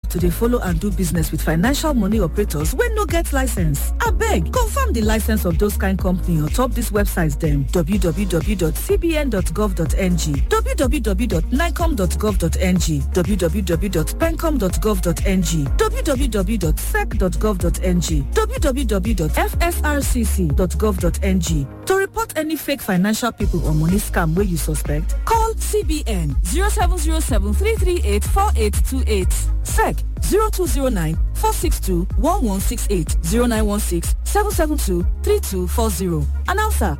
to dey follow and do business with financial money operators wey no get license. Abeg, confirm the license of those kind company on top this website dem www.cbn.gov.ng, www.nicom.gov.ng, www.pencom.gov.ng, www.sec.gov.ng, www.fsrcc.gov.ng. To report any fake financial people or money scam wey you suspect, call CBN 0707 338 4828, SEC 0209 462 1168 0916 772 3240. Announcer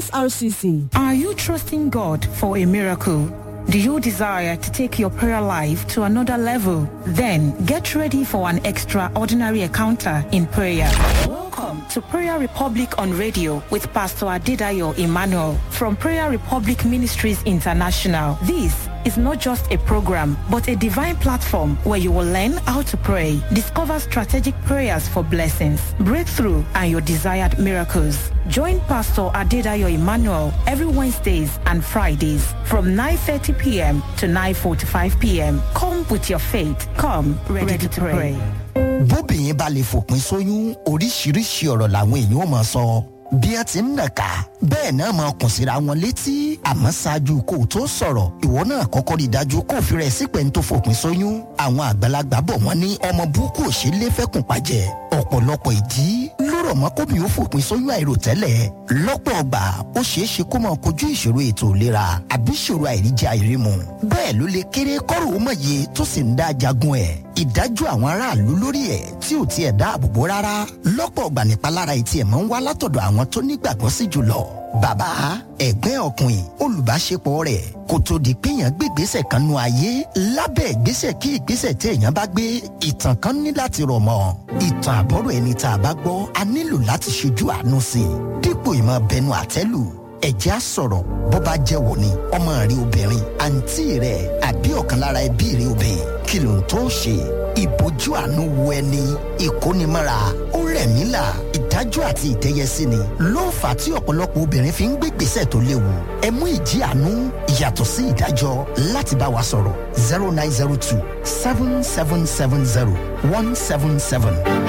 FSRCC. Are you trusting God for a miracle? Do you desire to take your prayer life to another level? Then get ready for an extraordinary encounter in prayer. Welcome to Prayer Republic on radio with Pastor Adedayo Emmanuel from Prayer Republic Ministries International. This is not just a program, but a divine platform where you will learn how to pray, discover strategic prayers for blessings, breakthrough, and your desired miracles. Join Pastor Adedayo Emmanuel every Wednesdays and Fridays from 9.30 p.m. to 9.45 p.m. Come with your faith. Come ready, ready to pray. bóbìnrin bá lè fòpin sóyún oríṣiríṣi ọ̀rọ̀ làwọn èèyàn ò máa sọ bí ẹ ti ń nàka bẹ́ẹ̀ náà máa kùn síra wọn létí àmọ́ ṣáájú kó o tó sọ̀rọ̀ ìwọ náà kọ́kọ́ rí i dájú kó o fi rẹ̀ sípẹ́ ń tó fòpin sóyún àwọn àgbàlagbà bọ̀ wọ́n ní ọmọ burúkú ò ṣe é lé fẹ́kùn pàjẹ́ ọ̀pọ̀lọpọ̀ ìdí ló rọ̀ mọ́ kóbi ó fòpin sóyún àìròtẹ́lẹ̀ lọ́pọ̀ ọgbà ó ṣeé ṣe kó máa kojú ìṣòro ètò ìlera àbí ìṣòro àìríjẹ àìrímu bẹ́ẹ̀ ló lè kéré kọ́rò ó mọ̀ye tó sì ń dá jagun ẹ̀ ìdájọ́ àwọn aráàlú lórí ẹ̀ tí ò tiẹ̀ dáàbò bò rárá lọ́pọ̀ ọgbà nípalára etí ẹ̀ máa ń wá látọ̀dọ̀ àwọn tó nígbàgbọ́ sí jùlọ bàbá ẹ̀gbẹ́ ọkùnrin olùbáṣepọ̀ rẹ̀ kò tó di pé èèyàn gbé ìgbésẹ̀ kan nu ayé lábẹ́ ìgbésẹ̀ kí ìgbésẹ̀ tí èèyàn bá gbé ìtàn kan ní láti rọ̀ mọ́ ìtàn àbọ̀rọ̀ ẹni tá a bá gbọ́ a nílò láti ṣojú àánú sí i dípò ìmọ̀ bẹnu àtẹ́lù ẹ̀jẹ̀ á sọ̀rọ̀ bó bá jẹ́ wò ni ọmọ rẹ obìnrin àǹtí rẹ àbí ọ̀kan lára ẹbí rẹ obìnrin kí ló ń tó ṣe ìbójú àánú wo ẹni ìkónimọ́ra ó rẹ̀ mí là ìdájọ́ àti ìdẹ́yẹsí ni ló ń fà á tí ọ̀pọ̀lọpọ̀ obìnrin fi ń gbé gbèsè tó léwu ẹ mú ìjì àánú ìyàtọ̀ sí ìdájọ́ láti bá wa sọ̀rọ̀ zero nine zero two seven seven seven zero one seven seven.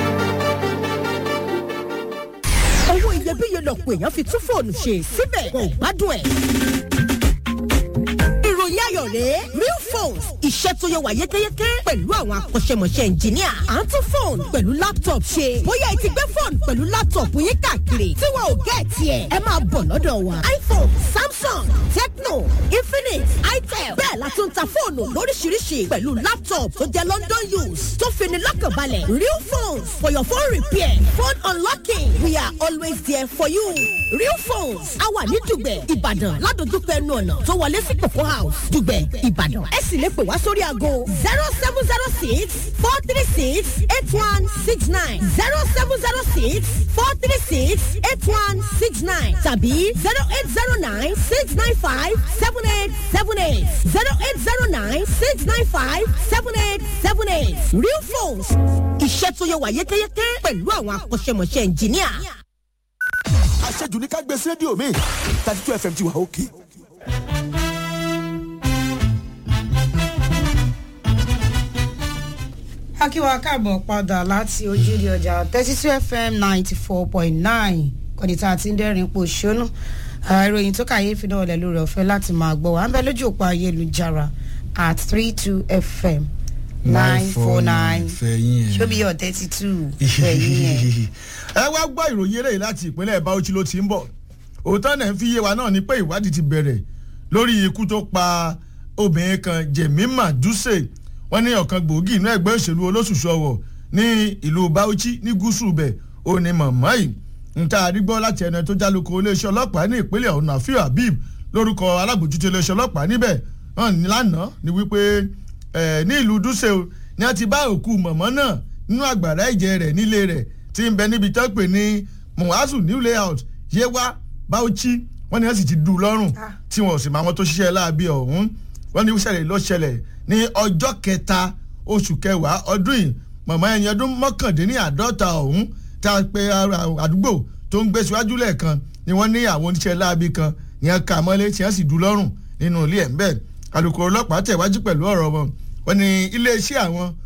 owó iyebíye lọ̀pọ̀ èèyàn fi tún fóònù ṣe síbẹ̀ kò gbádùn ẹ̀. ìròyìn ayọ̀ rèé real phones iṣẹ́ tó yẹ wà yékéyéké pẹ̀lú àwọn akọ́ṣẹ́mọṣẹ́ ẹnjìníà à ń tún fóònù pẹ̀lú laptop ṣe bóyá ẹ ti gbé fóònù pẹ̀lú laptop yín káàkiri tí wọn ò gẹ́ tiẹ̀ ẹ máa bọ̀ lọ́dọ̀ wa iphone samsung tecno infinix itel bẹ́ẹ̀ la tún ta fóònù lóríṣiríṣi pẹ̀lú laptop tó jẹ́ london use tó fini lọ́kànbalẹ̀ real phones for your phone repair phone unlocking we are always there for you real phones a wà ní dùgbẹ̀ ìbàdàn ládojúkọ ẹnu ọ̀nà tó wọlé sí kòkó house dùgbẹ̀ ìbàdàn ẹ sì lè pè wá sórí aago zero seven zero six four three six eight one six nine zero seven zero six four three six eight one six nine tàbí zero eight zero nine six nine five seven eight seven eight zero eight zero nine six nine five seven eight seven eight real phones iṣẹ́ tó yẹ wà yékéyéké pẹ̀lú àwọn akọ́ṣẹ́mọṣẹ́ ẹnjìníà. àṣejù ní ká gbé sí rédíò mi thirty two fm ti wà òkè. akíwá káàbọ̀ padà láti ojúde ọjà thirty two fm ninety four point nine kọ́nìtà àti ndẹ́rìn pò ṣónú ìròyìn tó kàyéfì náà lẹ̀ lórí ọ̀fẹ́ láti máa gbọ́ wà ń bẹ lójú òpó ayélujára at three two fm nine four nine ṣóbi yọ thirty two fẹ̀yìn ẹ̀. ẹ wá gbọ́ ìròyìn eléyìí láti ìpínlẹ̀ bauchi ló ti ń bọ̀ òótọ́ náà fi yé wa náà ni pé ìwádìí ti bẹ̀rẹ̀ lórí ikú tó pa obìnrin kan jemima duse wọ́n ní ọ̀kan gbòógì inú ẹgbẹ́ òṣèlú olóṣùṣù ọ̀wọ̀ ní ìlú bauchi ní gúúsù bẹ̀ ó ní màmá yìí nta àdígbọ́ láti ẹni tó jálùkọ iléeṣẹ́ ọlọ́pàá ní ìpínlẹ̀ ọ̀hún àfíà habib lórúkọ alábòjútó iléeṣẹ́ ọlọ́pàá níbẹ̀ hàn ní lánàá ni wípé ní ìlú dúṣe ni a ti bá òkú mọ̀mọ́ náà nínú àgbàrá ẹ̀jẹ̀ rẹ̀ nílé rẹ̀ tí ń bẹ níbi tó pè ní muhazu new layout yewa bauchi wọ́n ní wọ́n sì ti dù ú lọ́rùn tí wọ́n sì máa wọn tó ṣiṣẹ́ láabi ọ̀hún wọ́n ní ìṣẹ̀lẹ̀ ló ṣẹlẹ̀ ní ọjọ́ kẹta oṣù kẹwàá ọdún yìí mọ̀mọ́ ẹni ọdún mọ́kàndínláàdọ́ta ọ̀hún tá a pe àdúgbò tó ń gbé síwájú lẹ́ẹ̀kan ni wọ́n ní àwọn oníṣẹ́ láabi kan ìyẹn kà mọ́lé tí wọ́n sì dù ú lọ́rùn nínú ilé ẹ̀ ń bẹ́ẹ̀ alukoro ọlọ́pàá tẹ̀wájú pẹ̀lú ọ̀rọ̀ wọn wọ́n ní iléeṣẹ́ àwọn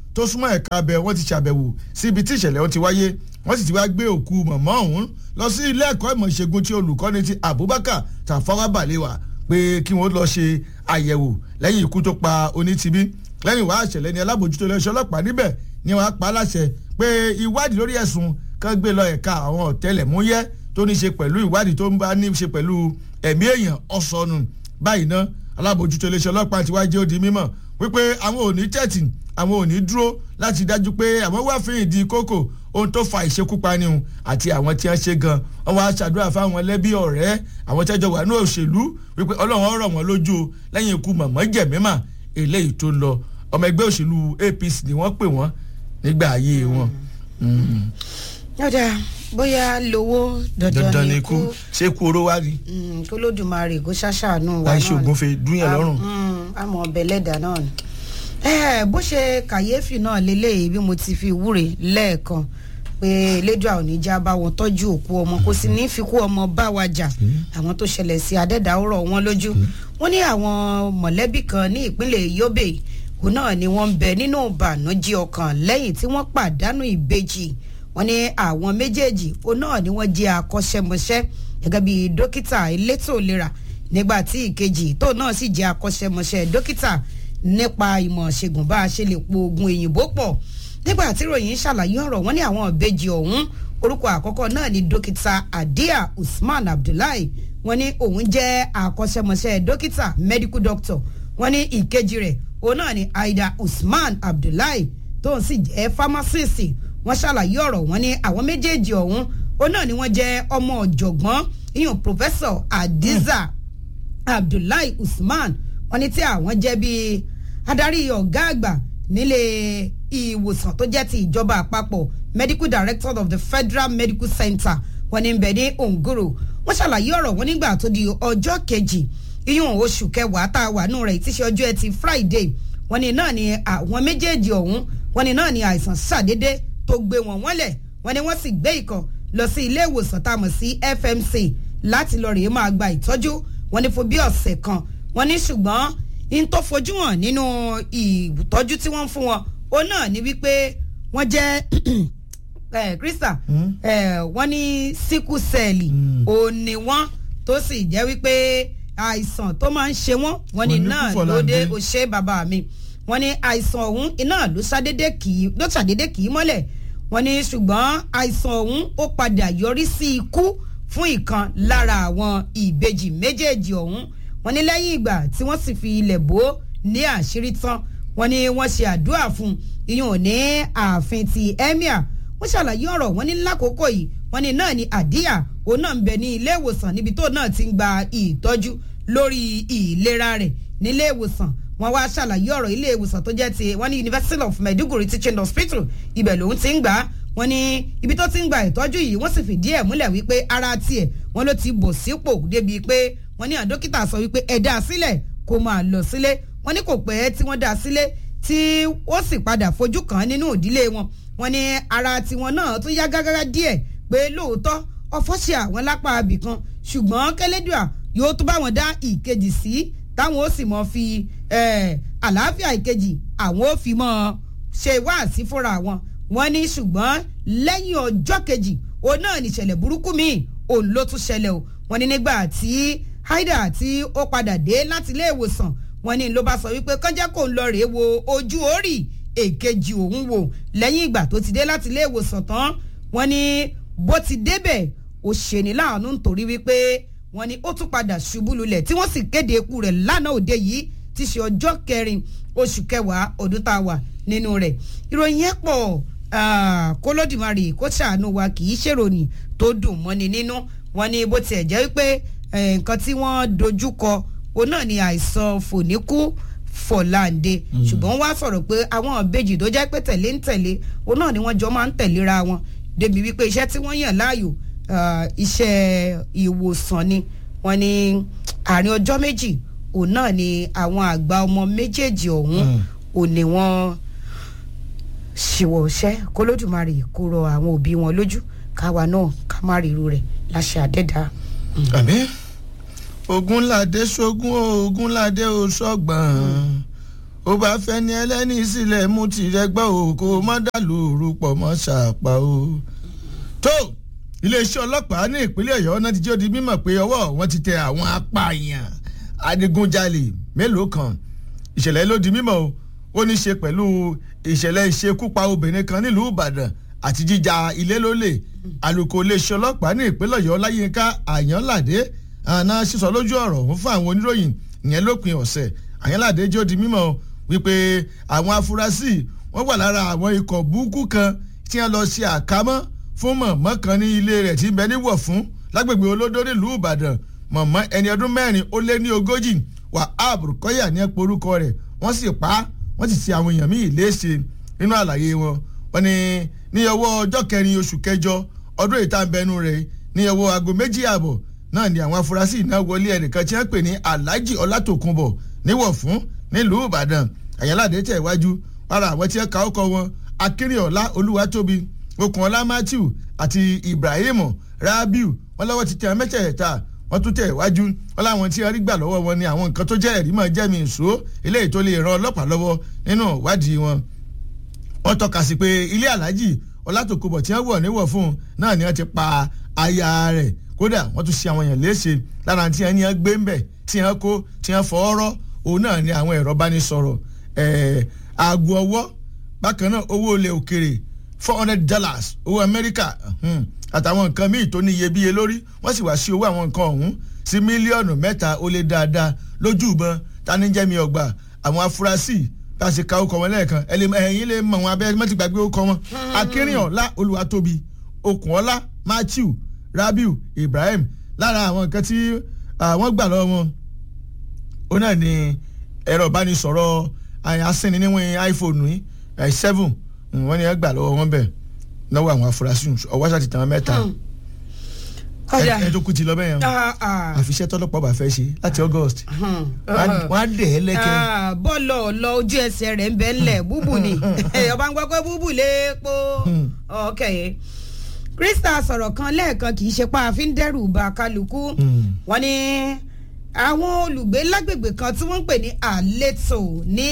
tó súnmọ́ ẹ̀ka abẹ wọ́n ti ṣàbẹ̀wò síbi tí ìṣẹ̀lẹ̀ ọ̀hún ti wáyé wọ́n sì ti wá gbé òkú mọ̀mọ́ ọ̀hún lọ sí ilé ẹ̀kọ́ ìmọ̀ ìṣègùn tí olùkọ́ni ti Abubakar Tafawa Balewa pé kí wọ́n lọ ṣe àyẹ̀wò lẹ́yìn ikú tó pa onítìbí lẹ́yìn wàá ṣẹlẹ̀ ní alábòjútó iléeṣẹ́ ọlọ́pàá níbẹ̀ ni wọ́n á pa á láṣẹ pé ìwádìí lórí ẹ̀sùn kan gbé lọ ẹ̀ka àwọn ọ̀tẹlẹ̀múyẹ́ tó ní ṣe pẹ̀lú ìwádìí tó ń bá ní ṣe pẹ̀lú ẹ̀mí èèyàn ọ̀sọ̀nù báyìí ná alábòjútó iléeṣẹ́ ọlọ́pàá ti wá jẹ́ ó di mímọ̀ wípé àwọn ò ní tẹ̀tì àwọn ò ní dúró láti dájú pé àwọn wá fi ìdí kókò ohun tó fa ìṣekúpani hùn àti àwọn tí wọ́n ṣe gan wọ́n wá ṣàdúrà fáwọn lẹ́bí ọ̀rẹ́ àwọn tẹ́jọ wà ní òṣèlú wípé ọlọ́run ọ̀rọ̀ wọn lójú o lẹ́yìn ikú mọ̀mọ́ jẹ̀mímà eléyìí tó lọ ọmọ ẹgbẹ́ òṣèlú APC ni wọ́n pè wọ́n nígbà ayé wọn. yọ̀dà bóyá lówó dandan ni ikú ṣé kú oró wá ni. kó lódùmarè kó ṣàṣàánú wa náà láì ṣe ògùn fi dúnyàn lọ́rùn. àmọ́ ọbẹ̀ lẹ́dà náà ni. bó ṣe kàyéfì náà lélẹ́yìí bí mo ti fi wúre lẹ́ẹ̀kan pé elédùà ò ní já bá wọn tọ́jú òkú ọmọ kò sì ní fi kú ọmọ bá wa jà àwọn tó ṣẹlẹ̀ sí adẹ́dàárọ̀ wọn lójú wọ́n ní àwọn mọ̀lẹ́bí kan ní ìpínlẹ̀ Yobe òun náà ni wọ́n ń bẹ nínú ìbànújẹ́ ọkàn lẹ́yìn tí wọ́n pàdánù ìbejì wọ́n ní àwọn méjèèjì òun náà ni wọ́n jẹ́ akọ́ṣẹ́mọṣẹ́ gẹ́gẹ́ bí dókítà elétò ìlera nígbà tí ìkejì tó náà sì jẹ́ akọ́ṣẹ́mọṣẹ́ dókítà nípa ìmọ̀ ṣègùn bá a ṣe lè po oògùn òyìnbó pọ̀ nígbà tí ròyìn ṣàlàyé ọ̀rọ̀ wọn ní àwọn ìbejì ọ̀hún orúkọ àkọ́kọ́ náà ni dókítà adia usman abdullahi wọ́n ní òun jẹ́ akọ́ṣẹ́mọṣẹ́ dókítà medical doctor wọ́n ní ìkejì rẹ̀ òun náà ni aida usman abdullahi tóun sì jẹ́ pharmacist wọ́n ṣàlàyé ọ̀rọ̀ wọn ní àwọn méjèèjì ọ̀hún òun náà ni wọ́n jẹ́ ọmọ ọ̀jọ̀gbọ́n iyun professor adiza abdullahi usman wọ́n ní tí àwọn jẹ́ bíi adarí ọ̀gá àgbà nílé ìwòsàn tó jẹ́ ti ìjọba àpapọ̀ medical director of the federal medical center wọ́n ní bẹ̀ ní ongoro wọ́n ṣàlàyé ọ̀rọ̀ wọn nígbà tó di ọjọ́ kejì iyún oṣù kẹwàá tá a wà nù rẹ̀ tí ṣe ọjọ́ ẹtì friday wọ́n ní náà ni àwọn méjèèjì ọ̀hún wọ́n ní náà ni àìsàn ṣàdédé tó gbé wọn wọ́lẹ̀ wọ́n ní wọ́n sì gbé ìkan lọ sí ilé ìwòsàn tá a mọ̀ sí fmc láti lọ rèé máa gba ìtọ́jú wọ́n ní fún bí ọ̀sẹ̀ kan wọ́n ní ṣùgbọ́n in tó fojú hàn nínú ìtọ́jú tí wọ́n ń fún wọn òun náà ni wípé wọ́n jẹ́ krista wọ́n ní síkú sẹ́ẹ̀lì òun ni wọ́n tó sì jẹ́ wípé àìsàn tó máa ń ṣe wọ́n wọ́n ní náà lóde òṣè bàbá mi wọ́n ní àìsàn ọ̀hún iná ló ṣàdédé kì í ló ṣàdédé kì í mọ́lẹ̀ wọ́n ní ṣùgbọ́n àìsàn ọ̀hún ó padà yọrí sí ikú fún ìkan lára àwọn ìbejì méjèèjì ọ̀hún wọ́n ní lẹ́yìn ìgbà tí wọ́n sì fi ilẹ̀ bò ní àṣírí tán wọ́n ní wọ́n ṣe àdúrà fún iyún ò ní ààfin ti emir wọ́n ṣàlàyé ọ̀rọ̀ wọ́n ní lákòókò yìí wọ́n ní náà ni àdíyà òun náà ń bẹ ní ilé ìwòsàn níbi tó náà ti ń gba ìtọ́jú lórí ìlera rẹ̀ nílé ìwòsàn wọ́n wá ṣàlàyé ọ̀rọ̀ ilé ìwòsàn tó jẹ́ ti wọ́n ní University of Maiduguri Teaching Hospital ibẹ̀ lòun ti ń gbà á wọ́n ní ibi tó ti ń gba ìtọ́jú yìí wọ́n sì fìdí ẹ̀ múlẹ̀ wípé ara tiẹ̀ wọ́n ló ti bọ̀ sípò débi pé wọ́n ní àdókítà sọ wípé ẹ dá a sílẹ̀ kó máa lọ sílé wọ́n ní kò pẹ́ tí wọ́n dá a sílé tí ó sì padà fojú kàn nínú ìdílé wọn wọ́n ní ara tiwọn náà tún yá gágágá díẹ̀ pé lóòótọ́ ọ̀fọ̀ ṣe àwọn lápá abìkan ṣùgbọ́n kẹlẹ́dùà yóò tún bá wọn dá ìkejì sí táwọn ó sì mọ fi àlàáfíà ìkejì àwọn ó fi mọ ṣe wáàsí fúnra wọn wọ́n ní ṣùgbọ́n lẹ́yìn ọjọ́ kejì òun náà nìṣẹ̀lẹ̀ burúkú míì òun ló tún ṣẹlẹ̀ o wọ́n ní nígbà tí haida tí ó padà dé láti ilé ìwòsàn wọ́n ní ló bá sọ wípé kọjá kò ń lọ rèé wo ojú orí èkejì òun wò lẹ́yìn ìgbà tó ti dé láti ilé ìwòsàn tán wọ́n ní bó ti débẹ̀ ó ṣeni láàánú nítorí wípé wọ́n ní ó tún padà ṣubú lulẹ̀ tí wọ́n sì kéde ikú rẹ̀ lánàá òde yìí ti ṣe ọjọ́ kẹrin oṣù kẹwàá ọdún tá a wà nínú rẹ̀ ìròyìn yẹn pọ̀ kólódìmarè kó ṣàánú wa kì í ṣèròyìn tó dùn mọ́ni nínú wọ́n ní bó tiẹ̀ jẹ́ wípé nǹkan tí wọ́n dojú kọ òun náà ni àìsàn fòníkú fọ̀láǹde ṣùgbọ́n wá sọ̀rọ̀ pé àwọn ìbejì tó jẹ́ pé tẹ̀lé ń tẹ̀lé òun náà ni wọ́n jọ máa ń tẹ̀léra wọn débi wípé iṣẹ́ tí wọ́n yàn láàyò iṣẹ́ ìwòsàn ni wọ́n ní àárín ọjọ́ méjì òun náà ni àwọn àgbà ọmọ méjèèjì ọ̀hún ò ní wọ́n ṣìwọ̀ ṣẹ́ kólódùmarè kó rọ àwọn òbí wọn lójú káwa náà ká má rí irú rẹ̀ láṣẹ àdẹ́dá. àmín ogunlade sógun ogunlade oṣọgbọn ó bá fẹ́ ní ẹlẹ́ni sílẹ̀ mú tirẹ̀ gbọ́ o kó má dàlú orúpọ̀ mọ́ ṣàpá o. tó iléeṣẹ́ ọlọ́pàá ní ìpínlẹ̀ ọ̀yọ́ náà ti jẹ́ odi mímọ̀ pé ọwọ́ wọn ti tẹ àwọn apààyàn adigunjalè mélòó kan ìṣẹ̀lẹ̀ ló di mímọ̀ o ó ní ṣe pẹ̀lú ìṣẹ̀lẹ̀ ìṣekúpa obìnrin kan nílùú ìbàdàn àti jíjà ilé lólè àlùkò iléeṣẹ́ ọlọ́pàá ní ìpínlẹ̀ ọ̀yọ́ láyínká àyànládé àná sísọ lójú ọ̀rọ̀ òun fún àwọn oníròyìn ìyẹn lópin ọ̀sẹ̀ àyànládé jẹ́ odi mímọ̀ wípé àwọn afurasí wọ́n wà lára àwọn ikọ̀ burúkú kan tí wọ́n lọ ṣe àkámọ́ fún mọ̀mọ́ kan ní ilé rẹ̀ tí ń bẹ níwọ̀ fún lágbègbè olódó nílùú ìbàdàn mọ̀mọ́ ẹni ọdún mẹ́rin ó lé ní ogójì wahab rukọ́yà ní ẹ̀pọ̀ orúkọ rẹ̀ wọ́n sì pa á wọ́n sì ṣe àwọn èèyàn míì léṣe nínú àlàyé wọn wọ́n ní ní ọwọ́ ọjọ́ kẹrin oṣù kẹjọ ọdún ìtàbẹ̀nu rẹ̀ ní ọwọ́ aago méjì ààbọ̀ náà ni àwọn afurasí náà wọlé ẹnìkan tí wọ́n pè ní alhaji ọlátòkunbọ̀ níwọ̀ fún nílùú ìbàdàn àyànláde tẹ̀ iwájú lára àwọn tí wọ́n ka ọkọ̀ wọn akínrìnọ̀lá olúwatóbi okunola matthew àti ibrahim rabiu wọ́n lọ́wọ́ ti tẹ àwọn mẹ́tẹ̀ẹ̀ta wọ́n tún tẹ̀ iwájú wọ́n láwọn tí wọ́n rí gbà lọ́wọ́ wọn ni àwọn nǹkan tó jẹ́ ẹ̀rí mọ̀ jẹ́mi ìṣó eléyìí tó lè ran ọlọ́pàá lọ́wọ́ nínú ìwádìí wọn. wọ́n tọ́ka sí pé ilé aláàjì ọlátòkùbọ̀ tí wọ́n wọ̀ níwọ̀ fún un náà ni wọ́n ti pa aya rẹ̀ kódà wọ́n tún ṣe àwọn èèyàn léṣe lára tí wọ́n ní wọ́n gbé ń bẹ̀ tí wọ́n kó tí wọ́n fọ́ọ́rọ́ òun náà ni àwọn ẹ̀rọ bá ní sọ̀rọ̀ aago ọwọ́ bákan náà owó ilẹ̀ òkèrè four hundred dollars owó amẹ́ríkà àtàwọn nǹkan míì tó ní iyebíye lórí wọ́n sì wá sí owó àwọn nǹkan ọ̀hún sí mílíọ̀nù mẹ́ta ó lé dáadáa lójú ìbọn tanijẹ́mi ọgbà àwọn afurasí bá a ṣe ka okọ̀ wọn lẹ́ẹ̀kan ẹ̀yìn lè mọ̀ wọn abẹ́ mọ́tì gbàgbé okọ̀ wọn akínrìnọ̀lá olùwàtóbi okùnọ́lá matthew rabiu ibrahim lára àwọn nǹkan tí wọ́n gbà lọ́wọ́ wọn ó náà ní ẹ̀rọ ìbánisọ̀rọ̀ asínni níwọ̀n iphone yìí seven wọ́n ní ẹ gbà lọ́wọ́ wọn bẹ́ẹ̀ lọ́wọ́ àwọn afurasí ọwọ́ ṣáà ti tàn án mẹ́ta ẹ tó kú ti lọ bẹ́ẹ̀ yẹn àfiṣẹ́ tọ́lọ́pàá bá fẹ́ ṣe láti august wọ́n á dẹ̀ ẹ́ lẹ́kẹ́. bọ́ọ̀lù ọ̀lọ́ ojú ẹsẹ̀ rẹ̀ ń bẹ́ ńlẹ̀ búbù ni ọba ń gbọ́ pé búbù léèpo ọ̀kẹ́ krista sọ̀rọ̀ kan lẹ́ẹ̀kan kì í ṣe pa àfi ń dẹ́rù ba kálukú wọ́n ní àwọn olùgbé lágbègbè kan tí wọ́n ń pè ní àlétò ní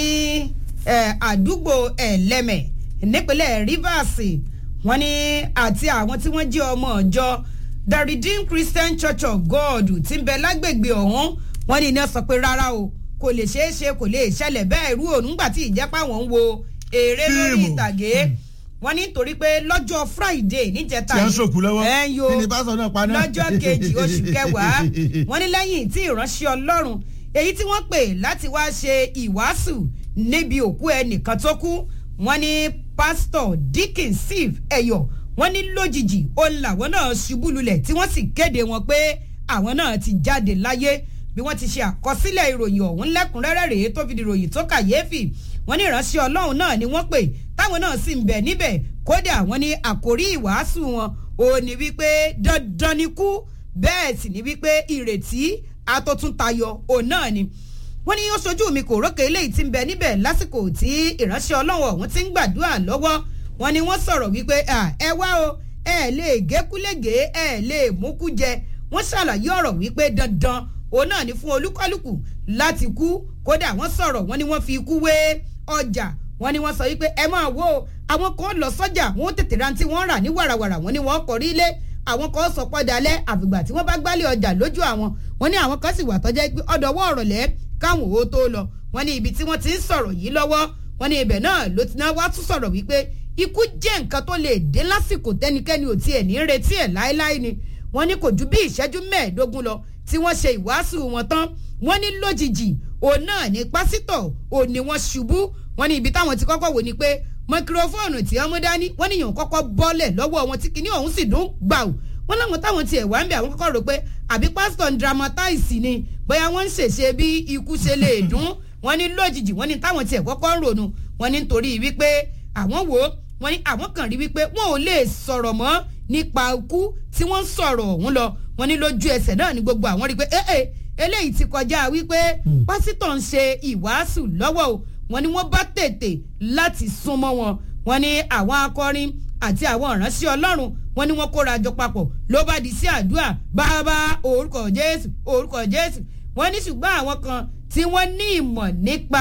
àdúgbò ẹ̀lẹ́mẹ̀ nípínlẹ̀ rivers wọ́n ní àti àwọn tí wọ́n jẹ́ ọmọ ọjọ́ the redeemed christian church of god ti ń bẹ lágbègbè ọ̀hún wọ́n ní iná sọ pé rárá o kò lè ṣeé ṣe kò lè ṣẹlẹ̀ bẹ́ẹ̀ irú òun nígbà tí ìjẹ́pá wọn ń wo eré lórí ìtàgé wọ́n ní torí pé lọ́jọ́ friday níjẹta tí a ń sòkú lọ́wọ́ ẹ̀yọ́ kí ni bá sọ náà paná. lọ́jọ́ kejì oṣù kẹwàá wọ́n ní lẹ́yìn tí ìránṣẹ́ ọlọ́run èyí tí wọ́n pè láti wá ṣe ìwàásù níbi òkú ẹnìkan tó kú wọ́n ní pásítọ̀ dickens steve ẹ̀yọ̀ wọ́n ní lójijì òun làwọn náà ṣubú lulẹ̀ tí wọ́n sì kéde wọn pé àwọn náà ti jáde láyé bí wọ́n ti ṣe àkọsílẹ̀ ìròyìn ọ̀hún lẹ́kùnrẹ́rẹ́ rèé tó fi di ìròyìn tó kàyéfì wọ́n ní ìránṣẹ́ ọlọ́run náà ni wọ́n pè táwọn náà sì ń bẹ̀ níbẹ̀ kódà wọ́n ní àkórí ìwàásù wọn ò ní wípé dandan ni kú bẹ́ẹ̀ sì ní wípé ìrètí atótúntayọ òun náà ni wọ́n ní ó ṣojú mi kò rókè eléyìí ti ń bẹ níbẹ̀ lásìkò tí ìránṣẹ́ ọlọ́run ọ̀hún ti ń gbàdúrà lọ́wọ́ wọ́n ní wọ́n sọ̀rọ̀ wípé ẹ wá o ẹ lè gékúlégé ẹ lè múkú jẹ wọ́n ṣàlàyé ọ̀rọ̀ wípé dandan òun náà ni fún olúkálùkù láti kú kódà wọ́n sọ̀rọ̀ wọ́n ní wọ́n fi ikú wé ọjà wọ́n ní wọ́n sọ wípé ẹ máa wo àwọn kan lọ sọ́jà wọ́n tètè ra tí wọ́n rà ní wàràwàrà wọ́n ní wọ́n kọrí ilé àwọn kan sọ pọ́ dalẹ̀ àfìgbà tí wọ́n bá gbálẹ̀ ọjà lójú àwọn wọ́n ní àwọn kan sì wà tọ́jà pé ọ̀dọ̀wọ́ ọ̀rọ̀lẹ́ káwọn ò tó lọ wọ́n ní ibi tí wọ́n ti ń sọ̀rọ̀ yìí lọ́wọ́ wọ́n ní ibẹ̀ náà ló ti náà wá tún sọ̀rọ̀ wípé ikú jẹ́ nǹkan tó lè dé lásìkò tẹ́nikẹ́ni ò tiẹ̀ ní retí ẹ̀ láéláé ni wọ́n ní kò ju bí ìṣẹ́jú mẹ́ẹ̀ẹ́dógún lọ tí wọ́n ṣe ìwàásù wọn tán wọ́n ní lójijì òun náà ní pásítọ̀ òun ni wọ́n ṣubú wọ́n ní ibi táwọn ti kọ́kọ́ wò ni pé maikrofóònù tí wọ́n mú dání wọ́n níyàn kọ́kọ́ bọ́lẹ̀ lọ́wọ́ wọn tí kinní ọ̀hún sì dún gbàù wọ́n láwọn táwọn tiẹ̀ wá ń bẹ̀ àwọn kọ́kọ́ rò pé àbí pásítọ̀ ń dramatize ni bóyá wọ́n ń ṣèṣe bí ikú ṣe lè dún wọ́n ní lójijì wọ́n ní táwọn tiẹ̀ kọ́kọ́ ń ronú wọ́n ní nítorí wípé àwọn wò ó wọ́n ní àwọn kan rí wípé wọn ò lè sọ̀rọ̀ mọ́ nípa ikú tí wọ́n ń sọ̀rọ̀ ọ̀hún lọ wọ́n ní lójú ẹsẹ̀ náà ní gbogbo àwọn rí pé ee eléyìí ti kọjá wípé pásítọ̀ ń ṣe ìwàásù lọ́wọ́ o wọ́n ní wọ́n bá tètè láti súnmọ́ wọn wọ́n ní àwọn akọrin àti àwọn ìránṣẹ́ ọlọ́run wọ́n ní wọ́n kóra jọ papọ̀ ló bá di sí àdúrà bàbá orúkọ jésù orúkọ jésù wọ́n ní ṣùgbọ́n àwọn kan tí wọ́n ní ìmọ̀ nípa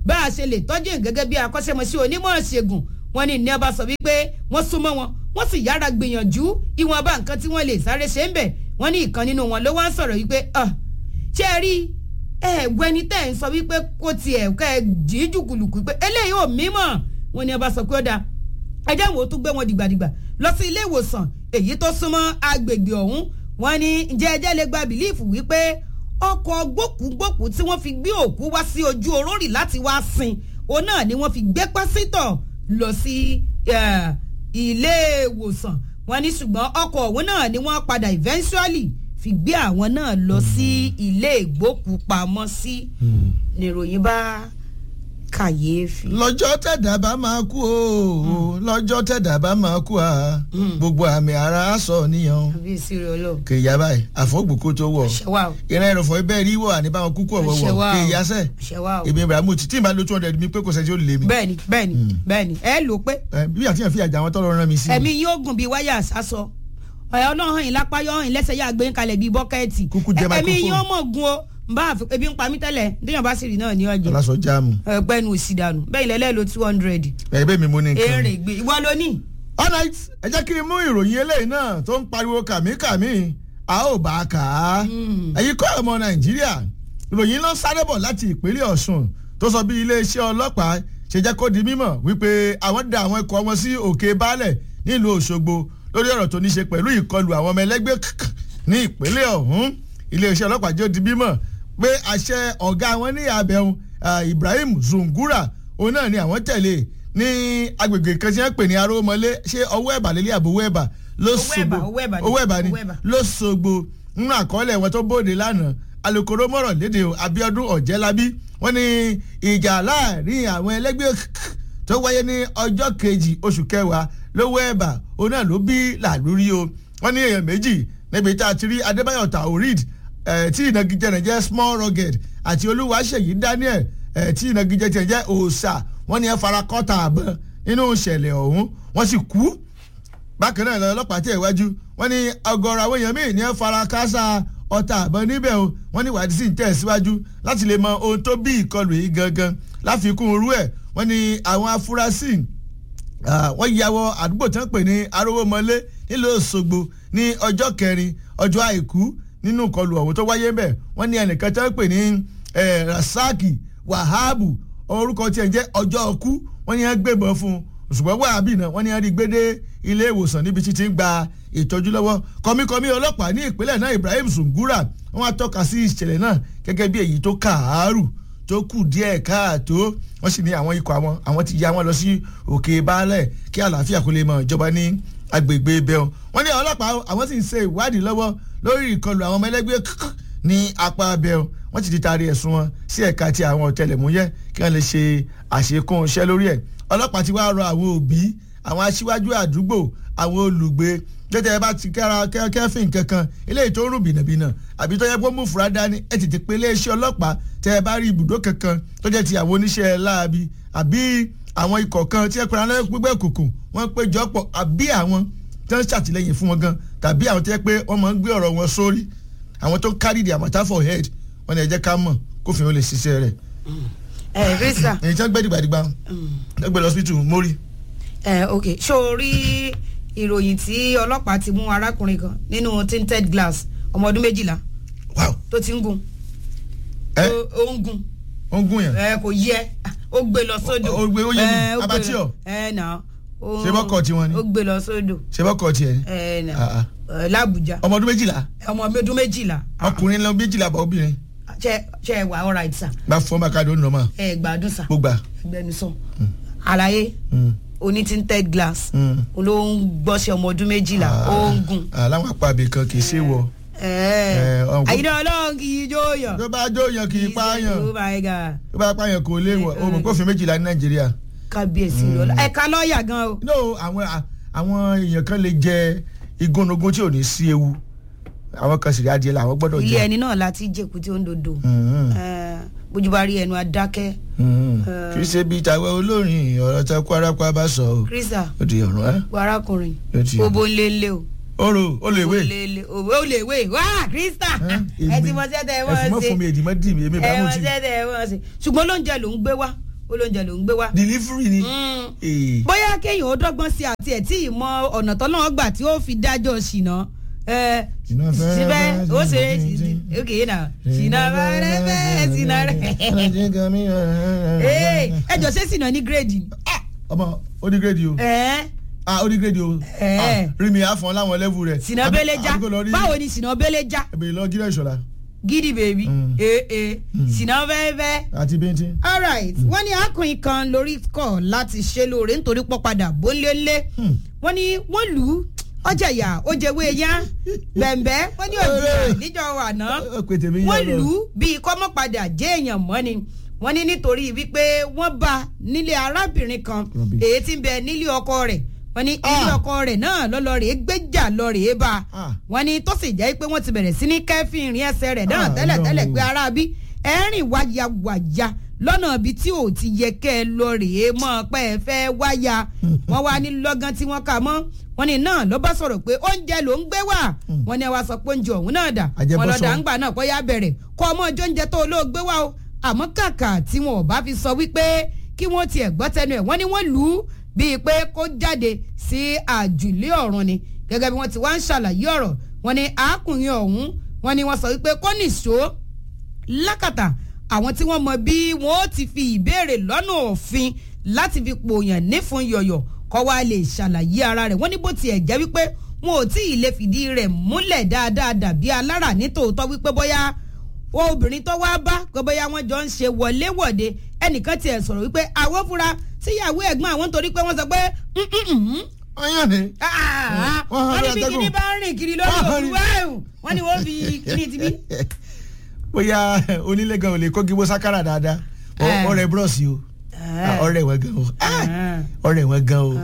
bá a ṣe lè tọ́jú ẹ̀ gẹ́gẹ́ bí akọ́ṣẹ́mọṣẹ́ onímọ̀ ṣègùn wọn ní ní ọba sọ wípé wọ́n súnmọ́ wọn wọ́n sì yára gbìyànjú ìwọ̀nba nǹkan tí wọ́n lè sáré ṣe ń bẹ̀ wọ́n ní ìkan nínú wọn ló wá ń sọ̀rọ̀ wípé ṣé ẹ rí ẹ gbẹni tẹ́ ẹ̀ ń sọ wípé kó tiẹ̀ kẹ́ ẹ jí jùkùlùkù pé eléyìí ò mímọ̀ wọn ní ọba sọ pé ó dáa ẹ jẹ́ wo tó gbé wọn dìgbàdìgbà lọ sí ilé ìwòsàn èyí tó súnmọ́ agbègbè ọ̀hún wọn ní ǹjẹ́ ẹjẹ́ lè gba bìlíìfù wípé ọkọ̀ gbókùúgbòkù tí wọ́n fi gbé òkú wá sí ojú orórì láti wá sin òun náà ni wọ́n fi gbé pásítọ̀ lọ sí ilé ìwòsàn wọn ní ṣùgbọ́n ọkọ̀ ọ̀hún náà ni wọ́n padà eventually fi gbé àwọn náà lọ sí ilé ìgbókùúpamọ́sí níròyìn bá kàyéfì. lọ́jọ́ tẹ̀dá bá máa kú o lọ́jọ́ tẹ̀dá bá máa kú a gbogbo àmì ara sọ níyàn àbí ìṣirò ọlọ́run. kèèyà báyìí àfọ́gbòkó tó wọ̀ ṣẹwà o ìran ẹ̀rọ̀fọ̀ ibẹ̀ rí wọ̀ àní báwọn kúkú ọ̀wọ̀ wọ̀ Ṣẹ̀wá o. kèèyà sẹ̀ ṣẹwà o. èmi ibrahim tí tí n bá lo two hundred mi pé kò sẹ́ni tí ó lè mi bẹ́ẹ̀ni bẹ́ẹ̀ni bẹ́ẹ̀ni ẹ lò pé Ẹ, bí àti yàn fi àjà àwọn tọ́lọ́ rán mi sí ẹ̀mí yóò gùn bíi wáyà sásọ ọ̀yà ọlọ́run yìí lápá yọ̀ yìí lẹ́sẹ̀ yà gbé ń kalẹ̀ bíi bọ́kẹ́ẹ̀tì Kúkú jẹ ẹ̀mí microphone. yóò mọ̀ gun o n bá àfi ebi ń pa mí tẹ́lẹ̀ déyàn bá sì rí náà ní ọ̀jẹ̀ aláṣọ jáàmù ẹgbẹ́nu òsì dànù bẹ́ẹ̀ lẹ́lẹ́ lo two hundred ẹ̀ẹ́bẹ̀ mi mo ní nǹkan èrè gbé ìwọ ló ní. alright ẹ jẹ́ kí n mú ìròyìn eléyìí náà tó ń pariwo kàmíkàmí a ó bá a kà á ẹ̀yin kọ́ ọmọ nàìjíríà ìròyìn náà sáré bọ̀ láti ìpínlẹ̀ ọ̀ṣun tó sọ bí iléeṣẹ́ ọlọ́pàá ṣe jẹ́ kó di mímọ̀ wípé àwọn da àwọn ikọ̀ wọn sí òkè baálẹ̀ nílùú òṣogbo lórí ọ̀rọ̀ tó ní ṣe pẹ̀lú ìkọlù àwọn ọmọ ẹlẹ́gbẹ́ kk ní ìpínlẹ̀ ọ̀hún iléeṣẹ́ ọlọ́pàá jẹ́ ó di mímọ̀ pé àṣẹ ọ̀gá wọn ní abẹ́hùn ibrahim zungura òun náà ni àwọn tẹ̀lé ní agbègbè kan tí wọ́n pè ní arómọlé ṣé ọwọ́ ẹ̀bà lélẹ̀ àbò owó ẹ̀bà ló Owó ẹ̀bà, owó ẹ̀bà ni. owó ẹ̀bà ni Owó ẹ̀bà. ló sogbo nínú àkọọ́lẹ̀ wọn tó bóde lánàá alukoro mọ̀rọ̀ léde o, abiodun ọ̀jẹ́lábí wọ́n ní ìjà láàrin àwọn ẹlẹ́gbẹ́ tó wáyé ní ọjọ́ kejì oṣù kẹwàá lówó ẹ̀bà òun náà ló bí làlúrí o wọ́n ní èèyàn méjì níbi tá a ti rí adébáyọ̀ taorid eh, tí ìnagijẹ rẹ̀ jẹ́ small rugged àti olúwaṣeyí daniel eh, tí ìnagijẹ tiẹ̀ jẹ́ òòṣà wọ́n ní ẹ fara kọ́ta àbọ̀n nínú ìṣẹ̀lẹ̀ ọ̀hún wọ́n sì kú bákan náà lọ ọlọ́pàá tẹ̀ wájú wọ́n ní ọgọ́rọ̀ àwọn èèyàn míì ní ẹ fara kásá ọta àbọ̀n níbẹ̀ o wọ́n ní ìwádìí sì ń tẹ̀ síwájú láti lè mọ ohun tó bí ìkọlù yìí gangan láfikún irú ẹ̀ wọ́n ní àwọn afurasí ah, wọ́n ya wọ àdúgbò tí wọ́n pè ní arówómọlé nílùú Òṣogbo ní ọjọ́ kẹrin ọjọ́ àìkú nínú ìkọlù ọ̀hún tó wáyé bẹ́ẹ̀ wọ́n ní ẹnìkan tí wọ́n pè ní eh, Rasaki Wahabu orúkọ tiẹ̀ jẹ́ ọjọ́ ọkú wọ́n ní wọ́n gbébọn fún un ṣùgbọ́n wàhábì náà wọ́n ní wọ́n rí gbédé ilé ìwòsàn níbi tí ti ń gba ìtọ́jú lọ́wọ́ kọmíkọmí ọlọ́pàá ní ìpínlẹ̀ náà Ibrahim Sungura wọ́n á tọ́ka sí ìṣẹ̀lẹ̀ náà gẹ́gẹ́ bí èyí tó kàárù tó kù díẹ̀ káàtó wọ́n sì ní àwọn ikọ̀ àwọn àwọn ti ya wọn lọ sí òkè baálẹ̀ kí àlàáfíà kó lè mọ ìjọba ní agbègbè ibẹ̀ o wọ́n ní ọlọ́pàá àwọn sì ń ṣe ìwádìí lọ́wọ́ lórí ìkọlù àwọn ọmọ ẹlẹ́gbẹ́ kk ní apá abẹ́ o wọ́n ti ti taari ẹ̀sùn wọn sí ẹ̀ka ti àwọn ọ̀tẹlẹ̀múyẹ́ kí wọ́n lè ṣe àṣekún iṣẹ́ lórí ẹ̀ ọlọ́pàá ti wá rọ àwọn òbí àwọn aṣíwájú àdúgbò àwọn olùgbé tètè ẹ bá ti kẹ́ra kẹ́- kẹ́fìn kankan eléyìí tó ń rùn bìnàbìnà àbí tó yẹ kó mú fura dání ẹ tètè pé iléeṣẹ́ ọlọ́pàá tẹ ẹ bá rí ibùdó kankan tó jẹ́ ti àwọn oníṣẹ́ láabi àbí àwọn ikọ̀ kan tí ẹ pera lẹ́yìn gbígbẹ́ òkùnkùn wọ́n péjọ pọ̀ àbí àwọn tó ń ṣàtìlẹ́yìn fún wọn gan tàbí àwọn tó yẹ pé wọ́n máa ń gbé ọ̀rọ̀ wọn sórí àwọn tó carry the matter for head wọ́n ní ẹ jẹ́ ká mọ̀ kófin ó lè ṣiṣẹ́ rẹ̀ ẹ rísà èyí tí wọ́n gbé dìgbàdìgbà wọ́n gbé lọ hospital mórí ẹ ok ṣó o rí ìròyìn tí ọlọ́pàá ti mú arákùnrin kan nínú tinted glass ọmọ ọdún méjìlá wow tó ti ń gun ẹ ó- ó ń gun ó ń gún yàn ẹ kò yẹ ó gbé lọ sódò Ó- ó gbé- ó yé mi. Ẹ, ó gbé Abattoir. lọ- ẹ nà ó- Ṣé bọ́kọ̀ tiwọn ni? ó gbé lọ sódò ṣe bọ́kọ̀ tiẹ̀ ni ẹ nà Ah, ah. ẹ, l'Abuja ọmọ ọdún méjìlá ọmọ ọdún méjìlá ọkùnrin lọ méjìlá bọ̀ obìnrin ṣe ṣe ẹ wà alright sir bá fọ́n bá káàdì ó nà máa ẹ gbádùn sir gbogbo ẹgbẹnusọ àlàyé oní tinted glass Mm. ló ń gbọ́sẹ̀ ọmọ ọdún méjìlá ó ń gun. aláwọn apá abẹ kan kì í ṣe wọ ẹ ọ̀hún. àyìnbá ọlọ́run kì í jó yàn. tó bá jó yan kì í pààyàn oh my god tó bá pààyàn kò lè wọ òmùn kófin méjìlá ní nàìjíríà. kábíyèsí lọ́la ẹ̀ka lọ́ọ̀yà gan o. no àwọn àwọn èèyàn kan lè jẹ igúnnugún tí ò ní sí ewu àwọn kan sì rí adìẹ làwọn gbọ́dọ̀ ilé jẹ. ẹni náà láti jẹ̀kú tí ó ń dodo Mhm. Eh, bójú bá rí ẹnu adákẹ́ Mhm. Eh. kì í ṣe bíi tàwọn olórin ọ̀rọ̀ tá kó arápá bá sọ o krista ó di ọ̀run ẹ́ wọ arákùnrin Ó ti- obo ńlẹ́ńlẹ́ o. oro ó lè wé Olèlè òwe ó lè wé wá krista ẹ ti mọ sẹ́tẹ̀ ẹ ẹ fún mọ́ wọ́n fún mi ṣe èdè mọ́ dì mí èmi bá ẹ mú mọ ti. sẹ́tẹ̀ ẹ wọ́n ṣe ṣùgbọ́n lóúnjẹ ló ń gbé wá olóúnjẹ ló ń gbé wá. delivery ni. Mm. Eh. bóyá kéèyàn ó dọ́gbọ́n sí àti ẹ̀ tí ìmọ̀ ọ̀nà tọ́lọ́wọ́ gbà tí ó fi dájọ́ ṣìnà ẹ Ṣìnà fẹ́ síbẹ̀ fẹ́ ó ṣe ṣìnà ok náà ṣìnà fẹ́ fẹ́ ṣìnà rẹ̀ ee ẹjọ ṣé ṣìnà ní gírèdì ọmọ ó ní gírèdì o ẹ ah ó ní gírèdì o Eh. Ah, rí mi àfọ̀n láwọn lẹ́vù rẹ̀. ṣìnà Àbí- bẹ́lẹ́já àbí kò lọ rí- báwo ni ṣìnà bẹ́lẹ́já ẹ̀bẹ̀ lọ jíra ìṣọ̀lá gidi bèbí Mm. ee ee ṣìnà fẹ́ fẹ́ àti bíntín. alright wọ́n ní akùnrin kan lórí kọ̀ láti ṣe lóore nítorí pọ́ padà bólélé wọ́n ní wọ́n lù ú ọjà ìyá ó jẹwé yá bẹ̀m̀bẹ́ wọ́n ní òjì níjọ àná ó pe tèmi yá wọ́n lọ. lù ú bíi kọ́mọ́padà jẹ́ èèyàn mọ́ ni wọ́n ní nítorí wípé wọ́n bá nílé arábìnrin kan Rubbish. èyí tí ń bẹ nílé ọkọ rẹ̀ wọ́n ní ilé Ah. ọkọ rẹ̀ náà lọ́lọ́ rèé gbéjà lọ rèé bá Ah. wọ́n ní tó sì jẹ́ pé wọ́n ti bẹ̀rẹ̀ sí ní kẹ́fìn ìrìn ẹsẹ̀ rẹ̀ náà Ah, tẹ́lẹ̀ tẹ́lẹ̀ no. pé ara bí ẹ̀rìn wáyàwáyà lọ́nà ibi tí ò ti yẹ kẹ́ ẹ lọ rèé mọ́ pé ẹ fẹ́ wáyà wọ́n wá ní lọ́gán tí wọ́n kà mọ́ wọ́n ní náà ló bá sọ̀rọ̀ pé oúnjẹ ló ń gbé wá wọ́n ní ẹ wá sọ pé oúnjẹ ọ̀hún náà dà Àjẹbọ́sọ. wọ́n lọ́dà ń gbà náà kó yá bẹ̀rẹ̀ kó ọmọ ọjọ́ oúnjẹ tó olóògbé wá o àmọ́ kàkà tí wọn ò bá fi sọ wípé kí wọ́n tiẹ̀ gbọ́ tẹnu ẹ̀ wọ́n ní wọ́n lù ú bíi pé kó jáde sí àjùlé ọ̀run ni gẹ́gẹ́ bí wọ́n ti wá ń ṣàlàyé ọ̀rọ̀ wọ́n ní àákùnrin ọ̀hún wọ́n ní wọ́n sọ wípé kó nìṣó lákàtà àwọn tí wọ́n mọ bí wọ́n ó ti fi ìbéèrè lọ́nà òfin láti fi pòyàn nífun yọ̀yọ̀ kọ́ wa lè ṣàlàyé ara rẹ̀ wọ́n ní bó tiẹ̀ jẹ́ wípé wọn ò tí ì lè fìdí rẹ̀ múlẹ̀ dáadáa dàbí alára nítòótọ́ wípé bóyá obìnrin tó wá bá pé bóyá wọ́n jọ ń ṣe wọléwọ̀de ẹnìkan tiẹ̀ sọ̀rọ̀ wípé àwọn fúnra síyàwó ẹ̀gbọ́n àwọn torí pé wọ́n sọ pé "Mm, mm, mm, ọyàn ni. ah, Wọ́n hàn wọ́n ní ní bí atẹ́gùn. kíní bá ń rìn kiri lórí Wọ́n hàn ní- òkú wáyù wọ́n ní wọ́n fi kíní ti bí. bóyá onílé gan ò lè kó gígbó sákàrà dáadáa Ọ- Eh. ọ̀rẹ́ búrọ́ọ̀sì o Ah, ọ̀rẹ́ wọn gan o Ah, ọ̀rẹ́ wọn gan o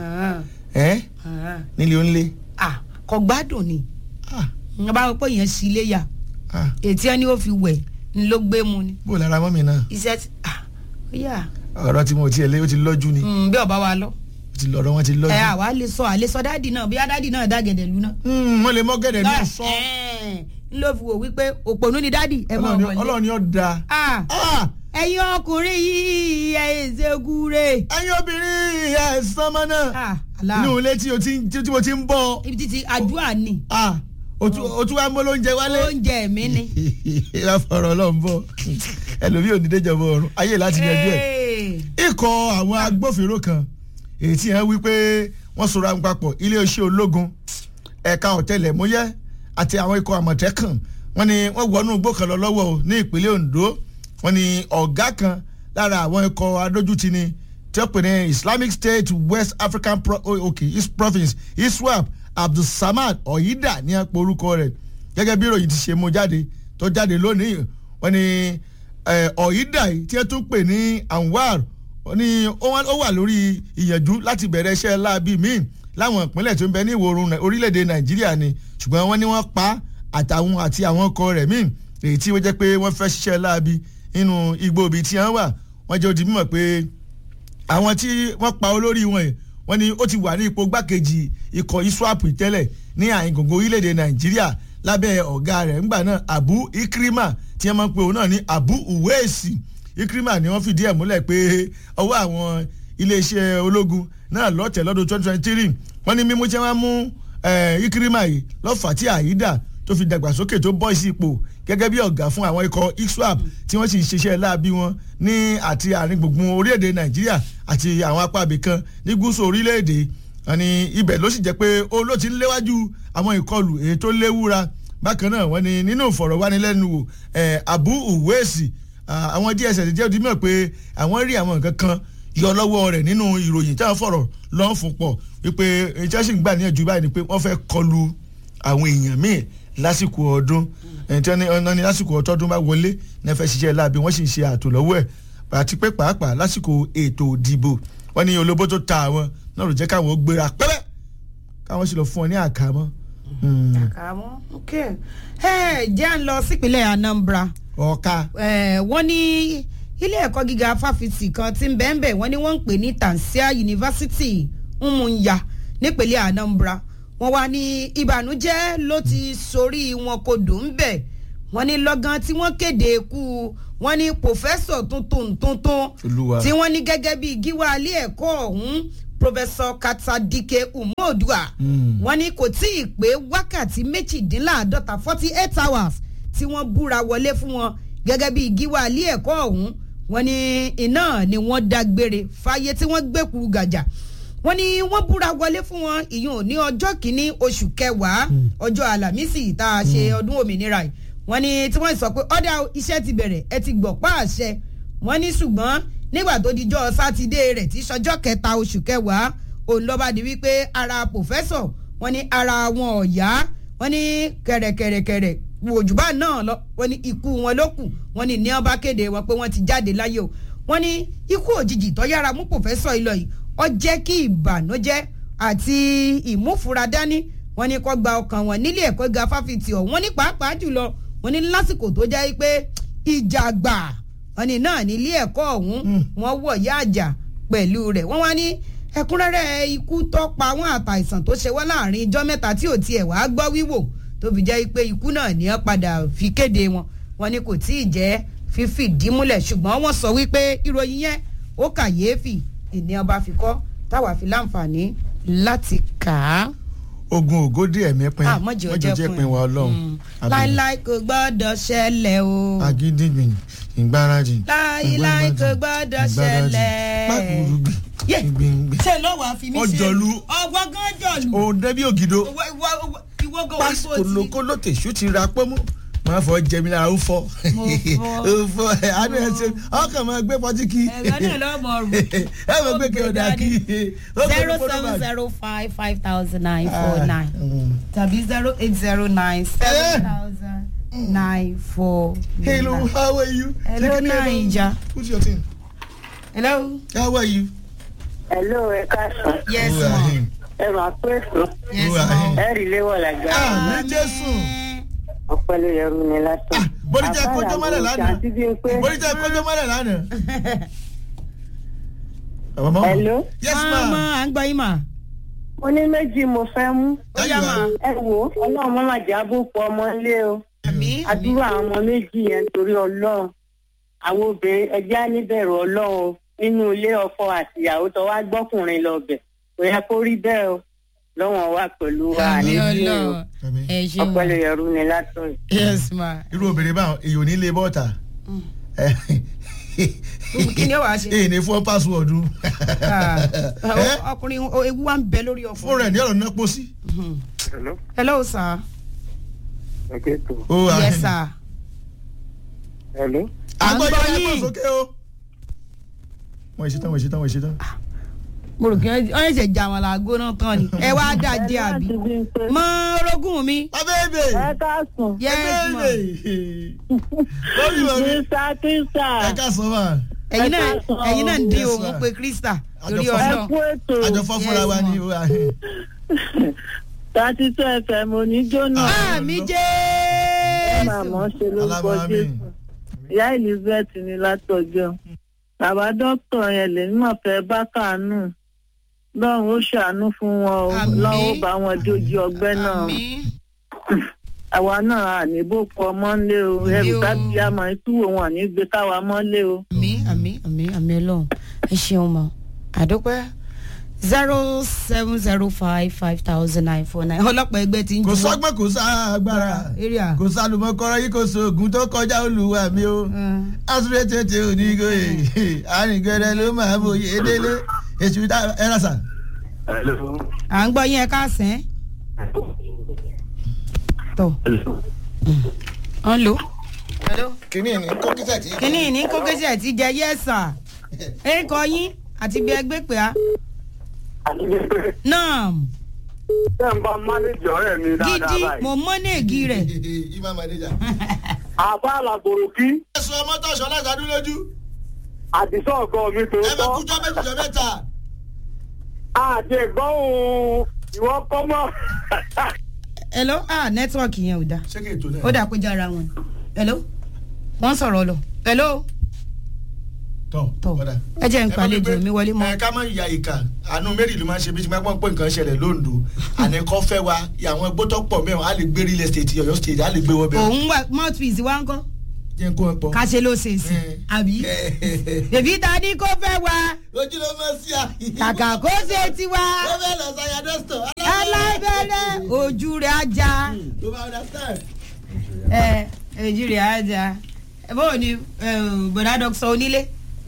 ẹ nílé onílé. ah kò gbádùn ni Ah, n bá wọ pé yẹn sí ilé ya ah, ètí ẹni ó fi wẹ̀ ni ló gbé mu ni bó lára mọ́mì náà iṣẹ́ ti ah ó yà ọ̀rọ̀ tí mo tiẹ̀ lé ó ti lọ́jú ni mm, bí ọba wa lọ. ó ti lọ́rọ̀ wọn ti ẹ lọ́jú. àwa lè sọ àlè sọ dáàdì náà bí dáàdì náà dágẹ̀dẹ̀ lu náà. Hmm, wọ́n lè mọ́ gẹ̀dẹ̀ ní ọ̀sán. Ẹ̀, n ló fi wò wípé òpònú ni dáàdì ẹ máa Ọlọ́run ni- wọlé. ọlọ́run ni ó da. Ah, Ah, ẹ̀yin ọkùnrin yìí ẹ̀ ṣe gúre. ẹ̀yin obìnrin ẹ̀ sánmọ́ náà Ah, Allah. ní ilé tí o ti ń- tí mo ti ń bọ̀ ibi títí àdúrà ni Ah, o tún o tún wá mọ́ lóúnjẹ wálé. oúnjẹ mi ni. ìyá fọ̀rọ̀ ọlọ́run bọ̀ ẹlòmíì ò ní déjọba ọ̀run ayé láti yanjú ẹ̀. Hey. ikọ̀ àwọn agbófinró kan èyí tí wọ́n wí pé wọ́n sọ̀rọ̀ àwọn papọ̀ iléeṣẹ́ ológun ẹ̀ka ọ̀tẹlẹ̀múyẹ́ àti àwọn ikọ̀ àmọ̀tẹ́kàn wọ́n ní wọ́n wọnú igbó kan lọ lọ́wọ́ o ní ìpínlẹ̀ Ondo wọ́n ní ọ̀gá kan lára àwọn ikọ̀ adójútì ni tí ó pè ní Islamic State West African Pro oh, okay, East Province ISWAP Abdulsamad Oyida ní àpò orúkọ rẹ̀ gẹ́gẹ́ bí ìròyìn ti ṣe mú jáde tó jáde lónìí wọ́n ní eh, Oyida yìí tí ẹ tún pè ní Anwar ó ní ó wá- ó wà lórí ìyànjú láti bẹ̀rẹ̀ iṣẹ́ láabi míì láwọn ìpínlẹ̀ tó ń bẹ ní ìwọ̀ oòrùn Nai- orílẹ̀-èdè Nàìjíríà ni ṣùgbọ́n wọ́n ní wọ́n pa á àtàwọn àti àwọn ọkọ rẹ̀ míì èyí tí ó jẹ́ pé wọ́n fẹ́ ṣiṣẹ́ láabi nínú igbó ibi tí wọ́n wà wọ́n jẹ́ ó di mímọ̀ pé àwọn tí wọ́n pa olórí wọn yìí wọ́n ní ó ti wà ní ipò gbákejì ikọ̀ iswap tẹ́lẹ̀ ní àyìn gbogbo orílẹ̀-èdè nàìjíríà lábẹ́ ọ̀gá rẹ̀ ńgbà náà abu ikrima tí wọ́n máa ń pe òun náà ní abu uwesi ikrima ni wọ́n fìdí ẹ̀ múlẹ̀ pé ọwọ́ àwọn iléeṣẹ́ ológun náà lọ́tẹ̀ lọ́dún twenty twenty three wọ́n ní mímú tí wọ́n mú eh, ikrima yìí lọ́fà tí àyídà tó fi dàgbàsókè tó bọ́ sí ipò gẹ́gẹ́ bí ọ̀gá fún àwọn ikọ̀ iswap tí wọ́n sì ń ṣiṣẹ́ láabi wọn ní àti àárín gbùngbùn orílẹ̀-èdè nàìjíríà àti àwọn apá ibìkan ní gúúsù orílẹ̀-èdè àní ibẹ̀ ló sì jẹ́ pé ó ló ti ń léwájú àwọn ìkọlù èyí tó léwúra bákan náà wọ́n ní nínú ìfọ̀rọ̀wánilẹ́nuwò eh, abu uwesi ah, àwọn dss jẹ́ odi mọ̀ pé àwọn rí àwọn nǹkan kan yọ lọ́wọ́ rẹ̀ nínú ìròyìn táwọn fọ̀rọ̀ lọ́n fún pọ̀ wípé ìjọsí ń gbà níyànjú báyìí ni pé wọ́n fẹ́ kọlu àwọn èèyàn míì lásìkò ọdún ẹ̀ńtí wọn ní lásìkò ọtọ́dún bá wọlé ní ẹ fẹ́ ṣiṣẹ́ láabi wọ́n sì ń ṣe ààtò lọ́wọ́ ẹ̀ àti pé pàápàá lásìkò ètò ìdìbò wọ́n ní olóbó tó ta àwọn náà ló jẹ́ káwọn ó gbéra pẹ́rẹ́ káwọn sì lọ fún ọ ní àkámọ́. àkàmọ́ ok ẹ jẹ́ à ń lọ sípínlẹ̀ Anambra ọ̀ka Eh, wọ́n ní ilé ẹ̀kọ́ gíga fáfitì kan tí ń bẹ́ẹ̀ bẹ́ẹ̀ wọ́n ní wọ́n ń pè ní Tansia University Umunya nípínlẹ̀ Anambra wọ́n wá ní ìbànújẹ́ ló ti sorí wọn kodò ń bẹ̀ wọ́n ní lọ́gán tí wọ́n kéde ikú wọ́n ní pòfẹ́sọ̀ tuntun tuntun Olúwa. tí wọ́n ní gẹ́gẹ́ bí gíwá ilé ẹ̀kọ́ ọ̀hún pòfẹ́sọ̀ katadike umodua wọ́n ní kò tí ì pé wákàtí méjìdínláàádọ́ta forty eight hours tí wọ́n búra wọlé fún wọn gẹ́gẹ́ bí gíwá ilé ẹ̀kọ́ ọ̀hún wọ́n ní iná ni wọ́n dágbére fáyé tí wọ́n gbẹ́kuru gàjà wọ́n ní wọ́n búra wọlé fún wọn ìyún ní ọjọ́ kìíní oṣù kẹwàá ọjọ́ àlàmísì tá a ṣe ọdún òmìnira yìí wọ́n ní tí wọ́n sọ pé ọ̀dà iṣẹ́ ti bẹ̀rẹ̀ ẹ ti gbọ̀ pa àṣẹ wọ́n ní ṣùgbọ́n nígbà tó dijọ́ sátidé rẹ̀ tí sọjọ́ kẹta oṣù kẹwàá òun lọ́ba di wípé ara pòfẹ́sọ̀ wọ́n ní ara wọn ọ̀yá wọ́n ní kẹ̀rẹ̀kẹ̀rẹ̀kẹ̀rẹ̀ òjùbá náà lọ wọ́n ní ikú wọn ló kù wọ́n ní ní ọba kéde wọn pé wọ́n ti jáde láyé o wọ́n ní ikú òjijì tó yára mú pòfẹ́sọ̀ ìlọ yìí ó jẹ́ kí ìbànújẹ́ àti ìmúfura dání wọ́n ní kó gba ọkàn wọn nílé ẹ̀kọ́ ga fáfitì ọ̀ wọ́n ní pàápàá jùlọ wọ́n ní lásìkò tó jẹ́ pé ìjà gbà wọ́n ní náà nílé ẹ̀kọ́ ọ̀hún wọ́n wọ̀ yá àjà pẹ̀lú rẹ̀ wọ́n wá ní ẹ̀kúnrẹ́rẹ́ ikú tó pa wọ́n àtàìsàn tó ṣe wọ́n láàrin ijọ́ mẹ́ta tí ò tiẹ̀ wá gbọ́ wíwò tó fi jẹ́ pé ikú náà ní ọ́ padà fi kéde wọn wọ́n ní kò tí ì jẹ́ fífìdí múlẹ̀ ṣùgbọ́n wọ́n sọ wípé ìròyìn yẹn ó kàyéfì ìní ọba fi kọ́ táwa fi láǹfààní láti kà á. ogun ògódì ẹ̀mí pin Ah, mọ́jọ́ jẹ́ jẹ́ pin. pin wa ọlọ́run Mm. láíláí kò gbọ́dọ̀ ṣẹlẹ̀ o. agídígbìn ìgbárajì láíláí kò gbọ́dọ̀ ṣẹlẹ̀. pákúrúgbì Yé. gbìngbìn ṣé lọ́wọ́ àfi mí ṣe Ọjọ́lú. ọgbọ́n gan jọ̀lù. òun dẹ́bí ògidò ìwọ ìwọ ìwọ gan pásítọ̀ orí tó ti. lóko lótèṣú ti ra pọ́nmú máa fọ jẹmi lára ó fọ Mo fọ. ó fọ ẹ àánú ẹ ṣe ọkàn máa gbé pọtí kí ẹ̀rọ náà lọ́mọ rù. ẹ máa gbé kí ọ̀dà kí zero seven zero five five thousand nine four nine tàbí zero eight zero nine seven thousand nine four hello nine. how are you Hello, Take it easy. Naija. who's your team hello. how are you. Hello, ẹ káàsán. yes Who are ma. him? Ẹ máa pé èso. yes Who are ma. him? Ẹ rí léwọ̀ làgbà. ah ní jésù Ọpẹ́ ló yẹrù ni lásán. Ah, bórí jẹ́ kójó mọ́lẹ̀ lánàá. Àti bí n pé. bórí jẹ́ kójó mọ́lẹ̀ lánàá. àwọn ọmọ Hello. yes ma ma à ń gbọ́ yín ma. Mo ní méjì mo fẹ́ mú. ó yá ma. Ẹ wo ọlọ́run má má jà bó pọ̀ ọmọ ilé o. àmì Àdúrà àwọn ọmọ méjì yẹn torí ọlọ́run. Àwọn obìnrin ẹja níbẹ̀rù ọlọ́run o. Nínú ilé ọkọ àti ìyàwó tó wá gbọ́kùnrin lọ bẹ̀. Kò yẹ kó rí bẹ́ẹ̀ o. Lọ́wọ́n wà pẹ̀lú wa àmì ní ọlọ́run Àmín. ẹ ṣeun Ọpẹ́ ló yẹrù ni lásán. yes ma. irú obìnrin báwọn èyí ò ní lè bọ́ọ̀tà kí ni ó wàá ṣe. èyí ní fún pásíwọ̀dù Ah, ọkùnrin o- ewu wa ń bẹ lórí ọkùnrin. fún rẹ̀ ní ọ̀rọ̀ náà pọ̀ sí. Hello. hello sir. Okay, tó. ó wà yes sir. Hello. À ń àgbọ̀ gbọ́ yẹn yín. ẹ̀kọ́ sókè o. wọ́n ìṣetán wọ́n ìṣetán wọ́n ìṣetán. mo rò kí wọ́n wọ́n ṣe jà wọn làgó náà tán ni ẹ wá dá jẹ àbí. Àti bí n pé. mọ orogún mi. abẹ́ẹ̀bẹ̀ Ẹ káàsán. yes ma. lórí ìwà mi Kírísà kírísà. ẹ ká sọ ma ẹ̀yin náà ẹ káàsán. ẹ̀yin náà ń dín Yes, òun ma. pé krista Àjọ lórí fọ́- Ẹ ọ̀nà. kú ètò. àjọfọ́ fúnra wa ni ó wà. Thirty two FM oníjóná. ah mi Ẹ jẹ́ máa mọ̀ ọ́ ṣe lórúkọ alábàámi Jésù. Ìyá Elizabeth ní látọjọ́. Bàbá dókítà yẹn lè ní mọ̀fẹ́ bá kàánú. Lọ́run ó ṣàánú fún wọn o. Àmín. Lọ́run ó bá wọn dójú ọgbẹ́ náà. àmì Àwa náà àníbò kọ mọ́lé o. Ẹrù o. tábí àmọ́ ìtúwò wọn ní gbé káwa mọ́lé o. àmì àmì àmì àmì ọlọ́run ẹ ṣeun mọ àdópẹ́ zero seven zero five five thousand nine four nine ọlọ́pàá ẹgbẹ́ ti ń kò juwọ́. sọ́gbọ́n kò sá agbára area. kò sálùmọ́kọ́rọ́ yìí kò sóògùn tó kọjá olùwà mi o. Mm. asúré tètè onígòyè àrìngẹrẹ ló máa bòye délé èsù tá ẹ rà sà. Hello. à ń gbọ́ yín ẹ káàsán. tọ́ ọ̀n lò. kìnìún ní kókítà tí. kínní ní kókèsè ti jẹ yẹ́sà ẹ̀kọ́ yín àti bí ẹgbẹ́ pè á. Àti bí pé náà ṣé n bá mánéjì ọ̀rẹ́ mi dáadáa gidi báyìí. mo mọ́nẹ́ẹ̀gì rẹ̀. ìmọ̀ màdéjà. Àbá àlàbòrò kí ẹ̀sùn ọmọ tó aṣọ aláìsàdún lójú àdìsọ́ ọ̀gọ́ mi ẹ bẹ tòótọ́. kújọ méjìjọ mẹ́ta. Àti ẹ̀gbọ́n òun ìwọ kọ́ mọ́. hello ah nẹ́tíwọ̀kì yẹn ò dáa. ṣé kí ètò náà. ó dà pé jára wọn hello wọ́n sọ̀rọ̀ lọ hello tọ padà. ẹ jẹ́ n pàlejò mi wọlé mọ́. ẹ ká má ya ìka àánú mary ló máa ń ṣe bí ti máa gbọ́n pé nǹkan ṣẹlẹ̀ lóńdó àníkọ́ fẹ́ wa àwọn gbótọ́ pọ̀ mẹ́wọ̀n á lè gbé real estate ọ̀yọ́ state á lè gbé wọ́n bẹ́ẹ̀. òun wà mouthpiece wa ń kọ́ jẹ́ kó ẹ pọ̀. káṣe ló ṣe sí àbí bèbí ta ni kó fẹ́ wa ojú ló mọ̀ sí à. kàkà kó ṣe tiwa ó fẹ́ lọ sáyà dọ́sítọ̀. alábẹ́rẹ́ ojú rẹ̀ ajá ló máa understand. ẹ ojú rẹ̀ ajá bóò ni bọ̀dá dọ́kítọ̀ onílé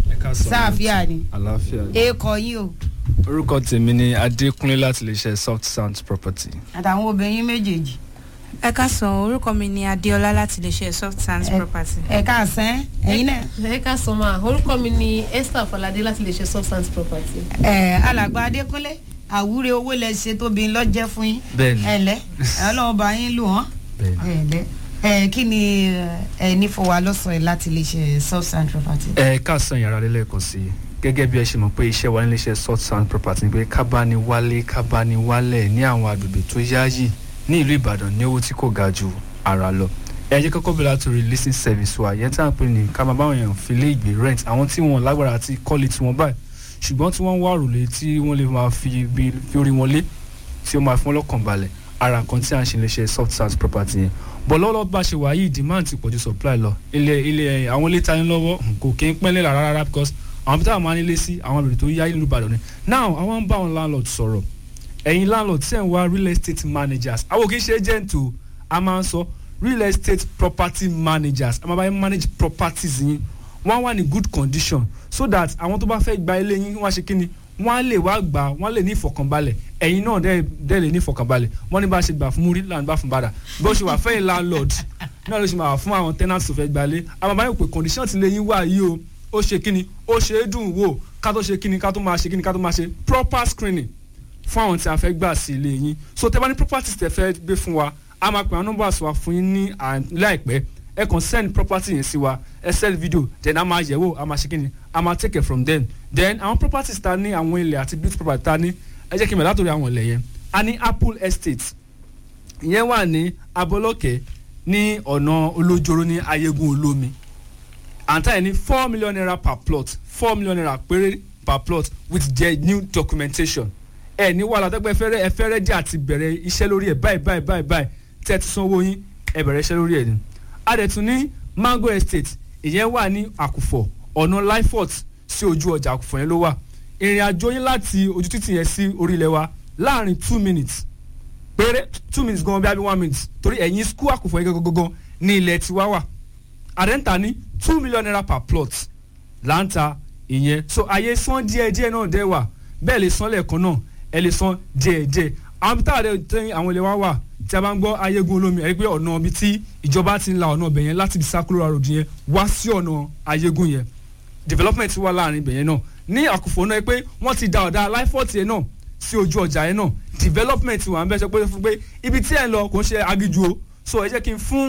sáàfíà ni àlàáfíà ni. èèkọ̀ yín o orúkọ tèmi ni adékúnlé láti lè ṣe soft sound property. àtàwọn obìnrin méjèèjì. ẹ káàsán orúkọ mi ni adéọlá láti lè ṣe soft sands property. ẹ káàsán ẹyin náà. ẹ káàsán máa orúkọ mi ni esther falade láti lè ṣe substance property. ẹ alàgbà adékúnlé àwúre owó lẹ ṣe tóbi lọ́jẹ́ fún yín. Bẹ́ẹ̀ni. ẹ lẹ ọlọ́run bá yín lù wọ́n. ẹ lẹ ẹ kí ni ẹ ní fún wa lọ́sàn-án láti lè ṣe substance property. ẹ káàsán yàrá lẹ́lẹ́kan sí i gẹ́gẹ́ bí ẹ ṣe mọ̀ pé iṣẹ́ wa nílé iṣẹ́ soft sound property ni pé kábàání wálé kábàání wálẹ̀ ní àwọn agbègbè tó yáàyè ní ìlú ìbàdàn ní owó tí kò ga ju ara lọ ẹ jẹ́ kọ́kọ́ bẹ̀rẹ̀ látòrí leasing service wa yẹn tí à ń pè ní ká máa báwọn èèyàn fi lé ìgbé rent àwọn tí wọn lágbára àti kọ́lé tí wọ́n báyìí ṣùgbọ́n tí wọ́n ń wá òrùlé tí wọ́n lè máa fi bí fi orí wọn lé tí ó máa fún ọlọ́kàn balẹ̀ ara kan tí à ń ṣe lè ṣe soft sound property yẹn bọ̀ lọ́wọ́lọ́wọ́ bá ṣe wà yìí demand ti pọ̀jù supply lọ ilé ilé àwọn ilé tani lọ́wọ́ kò kí ń pẹ́lẹ́ rárá rárá because àwọn pété àwọn máa ń nílé sí àwọn àbẹ̀rẹ̀ tó yá ìlú ìbàdàn ni now àwọn ń bá àwọn landlord sọ̀rọ̀ ẹ̀yin landlord tí ẹ̀ ń wá real estate managers àwọn kì í ṣe agent o a máa ń sọ real estate property managers a máa bá yín manage properties yín wọ́n á wà ní good condition so that àwọn tó bá fẹ́ gba ilé yín wọ́n á ṣe kí ni wọ́n á lè wá gbà wọ́n á lè ní ìfọ̀kànbalẹ̀ ẹ̀yin náà dẹ́ dẹ́ lè ní ìfọ̀kànbalẹ̀ wọ́n ní bá a ṣe gbà fún múrí là ń gbà fún bàdà bó ṣe wà fẹ́yìn landlord náà ló ṣe máa wà fún àwọn tenants tó fẹ́ gbalé àwọn bàbá yóò pé condition ti lè yín wá yìí o ó ṣe kíni ó ṣe é dùn wò ká tó ṣe kíni ká tó máa ṣe kíni ká tó máa ṣe proper screening fún àwọn tí a fẹ́ gbà sí ilé yín so tẹ́ bá ní properties tẹ́ fẹ́ gbé fún wa a máa pè àwọn numbers wa fún yín ní láìpẹ́ ẹ kàn send property yẹn sí wa ẹ send video then a máa yẹ̀wò a máa ṣe kíni a máa take it from them then àwọn properties ta ní àwọn ilẹ̀ àti beauty property ta ní ẹ jẹ́ kí n bẹ̀ látòrí àwọn ilẹ̀ yẹn a ní apple estate ìyẹn wà ní abolókè ní ọ̀nà olójoro ní ayégun olómi àǹtá yẹn ní four million naira per plot four million naira péré per plot with their new documentation ẹ ní wàhálà tẹgbẹ fẹrẹ ẹ fẹrẹ dí àti bẹ̀rẹ̀ iṣẹ́ lórí ẹ báyìí báyìí báyìí báyìí tẹ ti sanwó yín ẹ bẹ̀rẹ̀ iṣẹ́ lórí ẹ ni adẹ̀tún ní mango estate ìyẹn wà ní àkùfọ̀ ọ̀nà lifort sí ojú ọjà àkùfọ̀ yẹn ló wà ìrìn àjò yín láti ojú títì yẹn sí orílẹ̀ wa láàrin two minutes péré two minutes gan bí i one minute torí ẹ̀yìn school àkùfọ̀ yẹn gangan ní ilẹ̀ tiwa wà àrẹ́ǹtà ní two million naira per plot láǹtà ìyẹn so àyè san díẹ̀ díẹ̀ náà dẹ́ wà bẹ́ẹ̀ lè san lẹ́ẹ̀kan náà ẹ lè san díẹ̀ díẹ̀ àwọn tá a dẹ̀ tẹ́ àwọn ilé wa wà tí a bá ń gbọ́ ayégun olómi ẹ rí pé ọ̀nà ibi tí ìjọba ti ń la ọ̀nà ibẹ̀ yẹn láti ibi circular road yẹn wá sí ọ̀nà ayégun yẹn development wà láàrin ibẹ̀ yẹn náà ní àkùfọ̀ náà pé wọ́n ti da ọ̀dà lifeforth yẹn náà sí ojú ọjà yẹn náà development wà ń bẹ́ sọ pé fún pé ibi tí ẹ̀ ń lọ kò ń ṣe agíjú o so ẹ jẹ́ kí n fún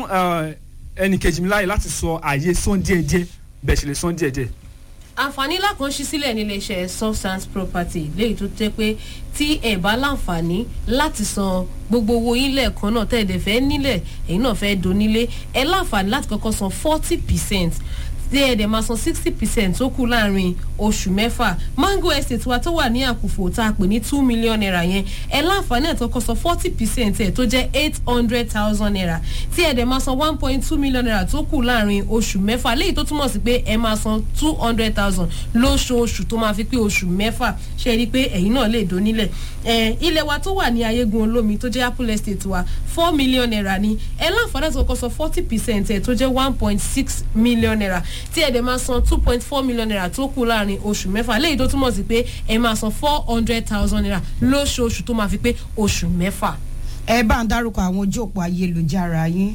ẹnì kejì mi láàyè láti sọ àyè sán díẹ̀díẹ̀ bẹ́ẹ̀ ṣe lè sán díẹ̀díẹ̀ àǹfààní ńlá kan ṣí sílẹ̀ nílé iṣẹ́ substance property léyìí tó jẹ́ pé tí ẹ̀ bá láǹfààní láti san gbogbo owó yín lẹ́ẹ̀kan náà tẹ́ ẹ̀ dẹ̀ fẹ́ nílẹ̀ èyí náà fẹ́ donílé ẹ̀ láǹfààní láti kọ́kọ́ san forty percent tí ẹ̀ dẹ̀ máa san sixty percent tó kù láàrin oṣù mẹ́fà mango estate wa tó wà ní àkùfò tá a pè ní two million naira yẹn ẹ̀ láǹfààní ẹ̀ tó kọ́ san forty percent ẹ̀ tó jẹ́ eight hundred thousand naira tí ẹ̀ dẹ̀ máa san one point two million naira tó kù láàrin oṣù mẹ́fà léyìí tó túmọ̀ sí pé ẹ̀ máa san two hundred thousand lóṣooṣù tó máa fi pé oṣù mẹ́fà ṣe rí i pé ẹ̀yin náà lè donílẹ̀ ẹ̀ ilẹ̀ wa tó wà ní ayégun olómi tó jẹ́ apple estate wa four million naira ni ẹ̀ láǹfààní ẹ̀ tó kọ́ san forty percent ẹ̀ tó jẹ́ one point six million naira tí ẹ̀ dẹ̀ máa san two point four million naira tó kù láàrin oṣù mẹ́fà léyìí tó túmọ̀ sí pé ẹ̀ máa san four hundred thousand naira lóṣooṣù tó máa fi pé oṣù mẹ́fà. ẹ bá ń dárúkọ àwọn ojú òpó ayélujára yín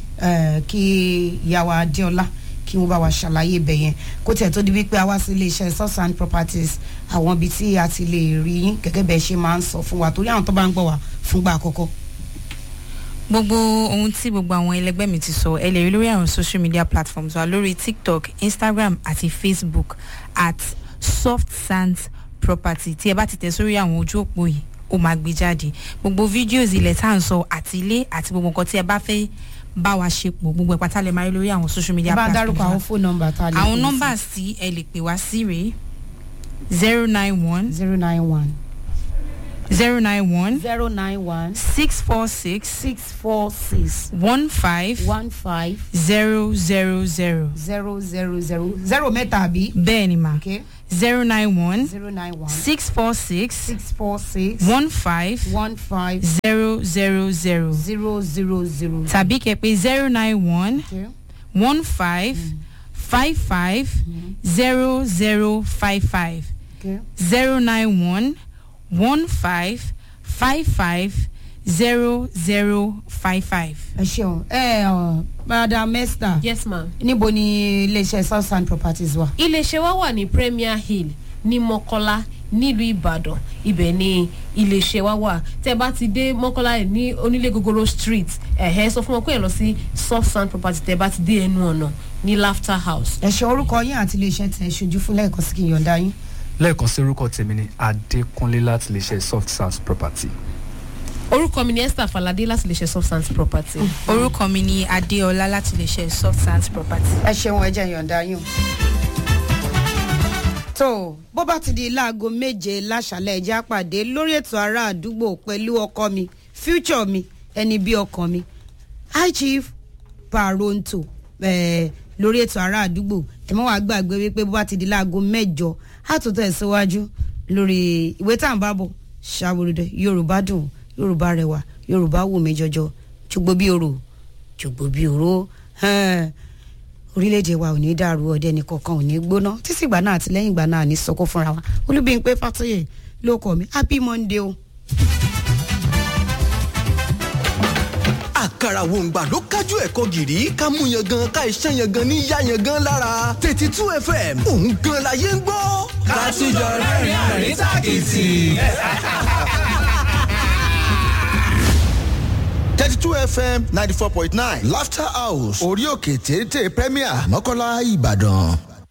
kí ìyàwó adéọlá kí wọ́n bá wa ṣàlàyé ibẹ̀ yẹn kó tiẹ̀ tó di wípé a wá sí iléeṣẹ́ southern properties àwọn ibi tí a ti lè rí yín gẹ́gẹ́ bẹ́ẹ̀ ṣe máa ń sọ fún wa torí àwọn tó bá ń gbọ́ wa fúngbà àkọ́kọ́ gbogbo ohun tí gbogbo àwọn ẹlẹgbẹ́ mi ti sọ ẹ lè rí lórí àwọn social media platforms wa lórí tiktok instagram àti facebook at soft sands property tí ẹ bá ti tẹ̀ sórí àwọn ojú òpó yìí ó máa gbé jáde gbogbo videos ilẹ̀ tá à ń sọ àti ilé àti gbogbo nǹkan tí ẹ bá fẹ́ bá wa ṣe pọ̀ gbogbo ẹ̀pátá lè máa rí lórí àwọn social media ẹ bá ń platforms dárúkọ wa. àwọn fóònù nọmba tá a lè àwọn pè sí. nọ́mbà tí ẹ lè pè wá sí rèé zero nine one zero nine one zero nine one zero nine one six four six six four six one five one five zero zero zero zero zero zero zero mẹ́ta àbí. bẹ́ẹ̀ ni mà okay zero nine one zero nine one six four six six four six one five one five zero zero zero zero zero zero. tàbí kẹ̀pẹ́ zero nine one Okay. one five five five zero zero five five Okay. zero nine one one five five five zero zero five five. ẹ ṣeun ẹ ọ madam esther yes ma. níbo ni iléeṣẹ́ southside properties wà. iléeṣẹ́ wa wà ní premier hill ní mọ́kọ́lá nílùú ìbàdàn ibẹ̀ ni iléeṣẹ́ wa wà tẹ́ bá ti dé mọ́kọ́lá ní onílé gogoro street ẹ̀hẹ́ sọ fún wọn pé ẹ lọ sí soft sand property tẹ́ bá ti dé ẹnu ọ̀nà ní laughter house. ẹ ṣe orúkọ yín àti iléeṣẹ́ tẹ̀ ṣojú fún lẹ́ẹ̀kan sí kí n yọ̀ǹda yín. lẹ́ẹ̀kan sí orúkọ tèmi ni adékúnlé láti lè ṣe soft sounds property. orúkọ mi ni esther falade láti lè ṣe soft sand property. orúkọ mi ni adéọlá láti lè ṣe soft sands property. ẹ ṣeun ẹ jẹ́ yọ̀ǹda yín o. tó bó bá ti di láago méje láṣàlẹ̀ ẹja pàdé lórí ètò ará àdúgbò pẹ̀lú ọkọ mi future mi ẹni bí ọkàn mi high chief paronto eh, lórí ètò ará àdúgbò ẹ mọ́ wàá gbàgbé wípé bó bá ti di láago mẹ́jọ á tún tẹ̀síwájú lórí ìwé tá à ń bá bọ̀ ṣàwòrán yorùbá dùn yorùbá rẹwà yorùbá wù mí jọjọ jogbo bí oro jogbo bí oro ẹn, orílẹ̀-èdè wa ò ní dàrú ọdẹ nìkankan ò ní gbóná títí ìgbà náà àti lẹ́yìn ìgbà náà ní sọkó fúnra wa olúbíyìnpé fàtúyè ló kọ mi happy monday o. àkàrà wòǹgbà ló kájú ẹ̀kọ́ gìrì ká mú yan gan ká iṣẹ́ yan gan ní yá yan gan lára tètè two fm òun gan la yé ń gbọ́. ká tún jọ rẹ́rìn-ín àrín tàkìtì. thirty two fm ninety four point nine laughter house orí òkè téńté premier mọ́kànlá ìbàdàn.